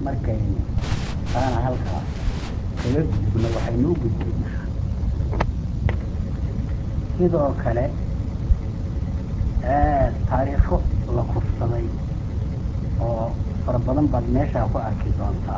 markaynu taana halkaas kaga gudubno waxaynu u gudbaynaa sidoo kale taariikho la kufsaday oo fara badan baad meeshaa ku arki doontaa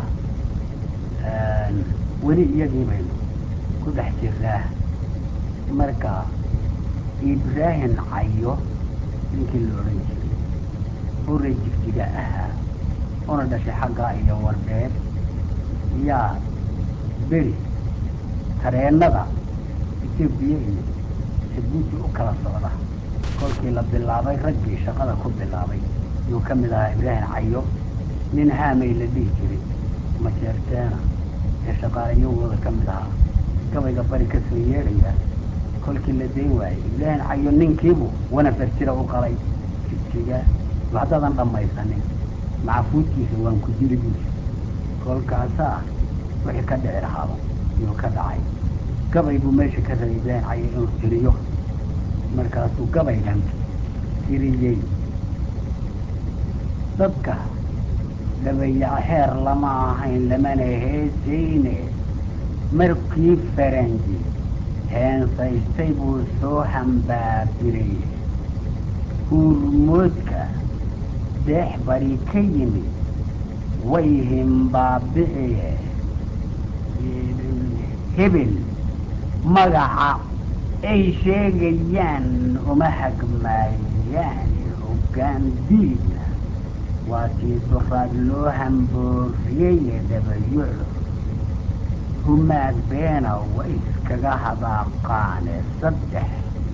weli iyagii baynu ku dhex jirnaa marka ibraahim cayo ninkii la odhan jiray ure jigjiga ahaa una dhashay xaggaa iyo wardheer yaa beri tareennada etoobiya iyo jabuuti u kala socda kolkii la bilaabay raggii shaqada ku bilaabay yuu ka mid ahaa ibraahim cayo nin haamay la dhihi jiray majeerteena ee shaqaalayowooda ka mid ahaa gabayga bari ka soo yeedhaya kolkii la dayn waayey ibraahim cayo ninkiibu wana farjira u qalay jigjiga haddaadan dhammaysanin macafuudkiisa waan ku jiri buusi kolkaasaa wixii ka dhici lahaaba yuu ka dhacay gabay buu meesha ka rabay ibraahim cayo inuu tiriyo markaasuu gabaygan tiriyey dadka dhabayac heer lama ahayn lamana heesayne markii faranji heensaystay buu soo hambaabiray huurmoodka deex bari ka yimid way himbaabiciye hebel magaca ay sheegayaan uma hagmaayaan hoggaan diidna waa tii duraad loo hambooriyeye dhabayucu humaag beena way iskaga hadaaqaane saddex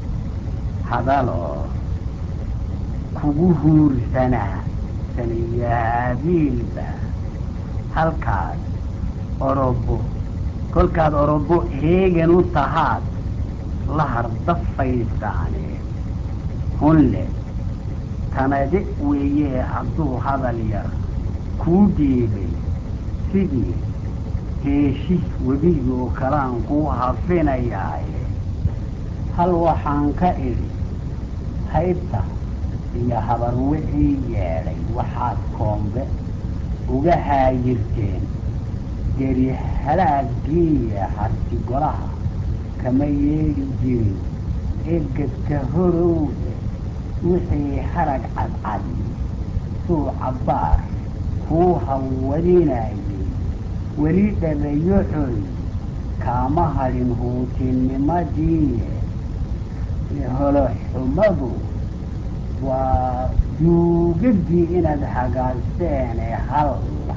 hadaloo kugu huursanaa saniyaabiilba halkaas orobo kolkaad orobo heegan u tahaad la hardafaysaane hunle tanade weeyee hadduu hadal yar kuu dhiibay sidii heeshis webigoo kalaan kuu hafinayaaye hal waxaan ka idhi haybta iyo habar wixii yeedhay waxaad koombe uga haayirteen geri halaagiiya harti golaha kama yeedhi jirin egadka horowde wixii harag cadcad suu cabbaar kuu hawadinayay weli dhabayoxoy kaama hadhin huutinimadii holoxumadu waa duugadii inaad hagaagseene hal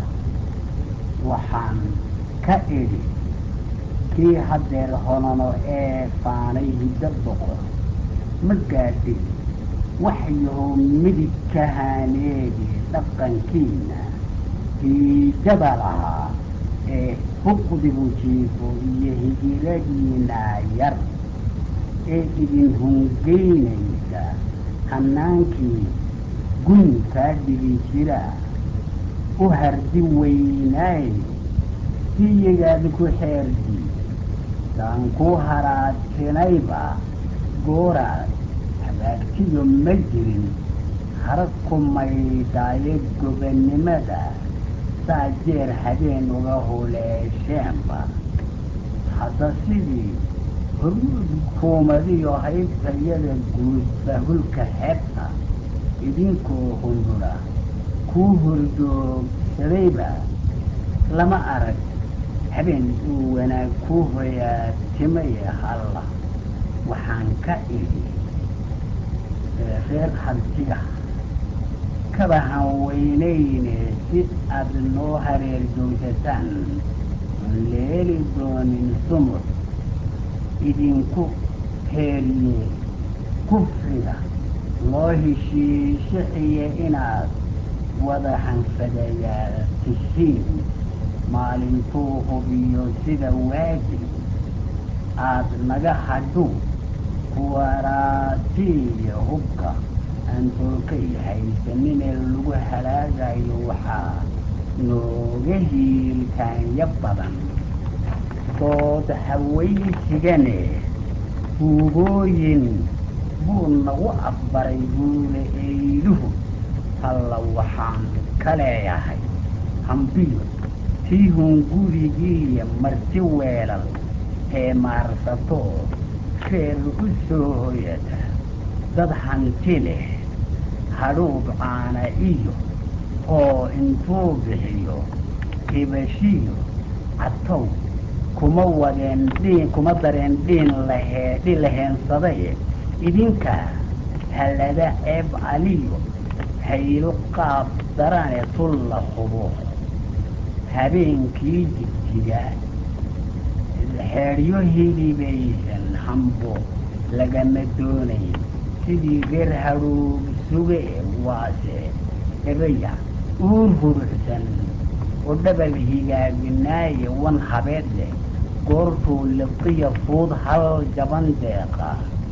waxaan ka idhi kii haddeer honono ee faanay hiddo boqor ma gaadhin waxyahow midig ka haaneedi dhaqankiina hiidaba lahaa ee huqdigu jiifo iyo higiradiina yar ee idin hungeynaysa hanaankii gunkaa dhigi jira u hardi weynaay siyigaad ku xeerdi saan ku haraadsinayba gooraad hagaagtiyo ma jirin harag ku maydhaaye gobannimada saa jeer habeen uga huleesheenba hadda sidii horkuumadiyo haybtayada guudba hulka xeebta idinkoo hundura kuu hordoogsadayba lama arag habeen uu wanaag kuu hoyaatimaya halla waxaan ka idhi reer hantiga kaba han weynayne si aad noo hareer joogsataan oon leeli doonin sumur idinku heeriye kufriga loo heshiishixiye inaad wada hanfadayaa tishiin maalintuu hubiyo sida waajib aad naga hadhu kuwaraatiiyo hubka aan tolkay haysaninee lagu halaagayo waxaa nooga hiilkaanya badan dood hawaysigane huubooyin buu nagu afbaray buule eyduhu halla waxaan ka leeyahay ha hambiyo tii hungurigiiyo marti weelal ee maarsato reer u soo hoyata dad hanti leh hadhuudh caana iyo oo intuu bixiyo hibashiyo catow kuma wadeen dhiin kuma dareen dhiin lahee dhin la heensadaye idinka hallada ceeb caliyo haylo qaab darane tulla hubo habeenkii jigjiga xeedhyo hilibaysan hambo lagama doonayn sidii reer hadhuub suge waase ebaya uur hurucsan oo dhabal higaaginaaye wan habeed leh goortuu liqiya fuud hal jaban deeqa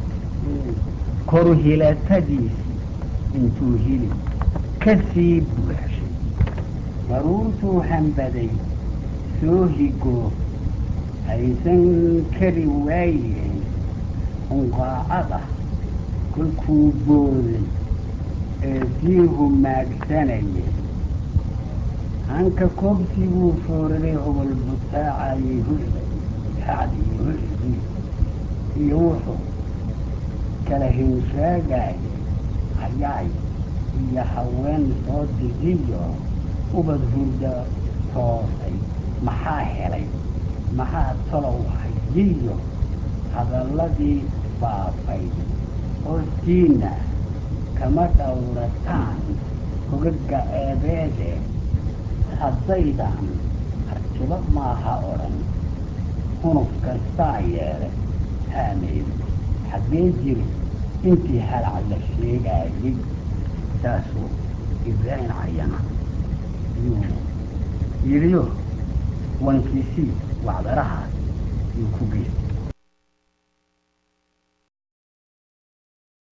koru hilatadiisi intuu hilib ka sii buuxshay daruurtuu hambaday soo higoo haysan kari waayeen hunqaacada kolkuu booday ee sii humaagsanayay hanka koobsiguu foorarey hobol butaacayay hucday hacdii hucdii iyo wuxuu kala hinshaagayay hayaay iyo haween soo digiyo ubad hurda toosay maxaa helay maxaa talow hayiyo hadalladii faafay hoostiina kama dhowrataan hogaga eebeede haddaydan hartibo maaha odhan hunuf kastaa yeele haameyd xaggee jiri intii halac la sheegaayay saasuu ibraahim cayana yuu yidhiyo wankiisii wacdarahaas yuu ku geystay